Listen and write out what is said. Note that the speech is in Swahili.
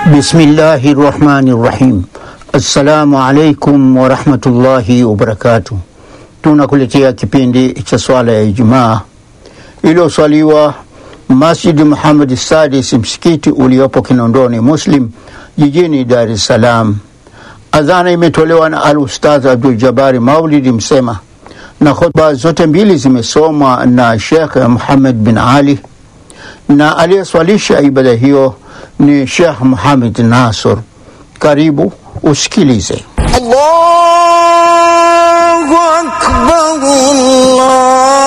Bismillahi rahmani rahim. Assalamu alaikum warahmatullahi wabarakatuh. Tunakuletea kipindi cha swala ya Ijumaa iliyoswaliwa Masjid Muhammad Sadis, msikiti uliopo Kinondoni Muslim jijini Dar es Salaam. Adhana imetolewa na Al Ustadh Abdul Jabari Maulidi Msema, na khutba zote mbili zimesomwa na Sheikh Muhammad bin Ali, na aliyeswalisha ibada hiyo ni Sheikh Muhammad Nasr. Karibu usikilize. Allahu akbar Allah